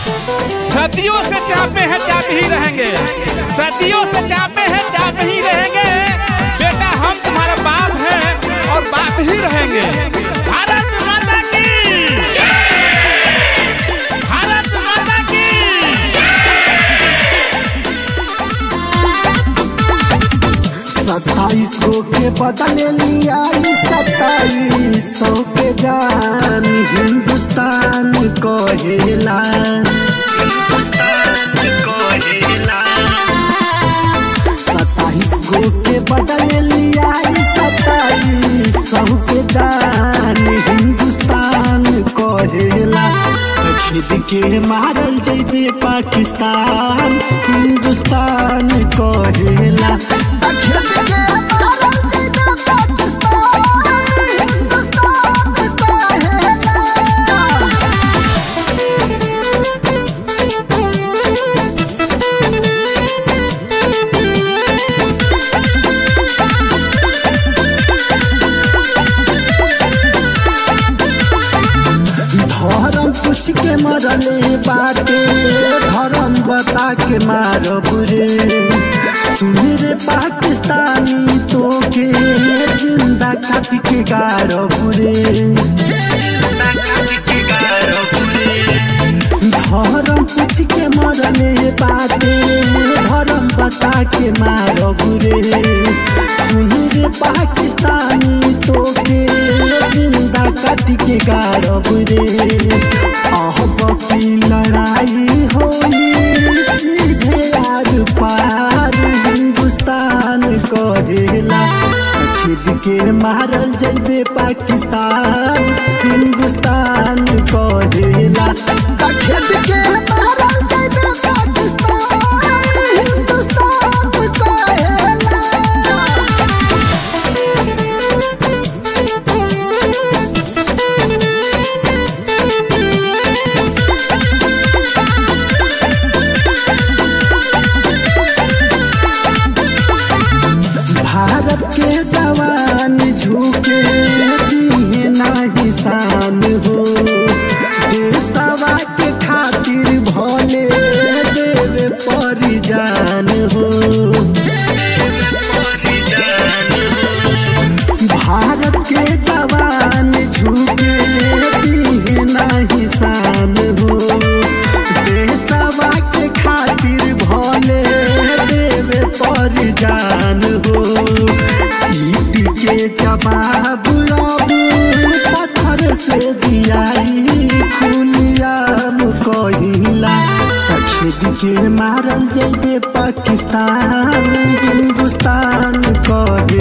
सदियों से चापे हैं चाप ही रहेंगे सदियों से चापे हैं चाप ही रहेंगे बेटा हम तुम्हारा बाप हैं और बाप ही रहेंगे भारत माता की भारत माता की सत्ताईस गो के बदले लिया सत्ताईस सौ के जान हिंदुस्तान कहेला सत्ताईस गो के बदले लिया सत्ताईस सौ के जान हिंदुस्तान कहेला तो खेद के मारल जैबे पाकिस्तान हिंदुस्तान कहेला तो खेद के मारल जैबे पाकिस्तान हिंदुस्तान कहेला धर्म पूछ के मरले बाटे धर्म बता के मारब रे सुन रे पाकिस्तानी तो के जिंदा काट के गारब रे धर्म पूछ के मरले बाटे धर्म बता के मारब रे सुन रे पाकिस्तानी तो के जिंदा काट के गारब रे अहब की लड़ाई होई सीधे आर पार हिंदुस्तान कहेला खिद के मारल जैबे पाकिस्तान हिंदुस्तान कहेला खिद के मारल जैबे पाकिस्तान हिंदुस्तान कहेला भारत के जवान झुके दिए नाही शान हो देशवा के खातिर भले देवे परिजान हो भारत के जवान झुके दिए नाही शान हो देशवा के खातिर भले देवे परिजान हो ईट के जवाब अब पत्थर से दियाई खुलियाम कहिला खेद के मारल जैबे पाकिस्तान हिंदुस्तान कहे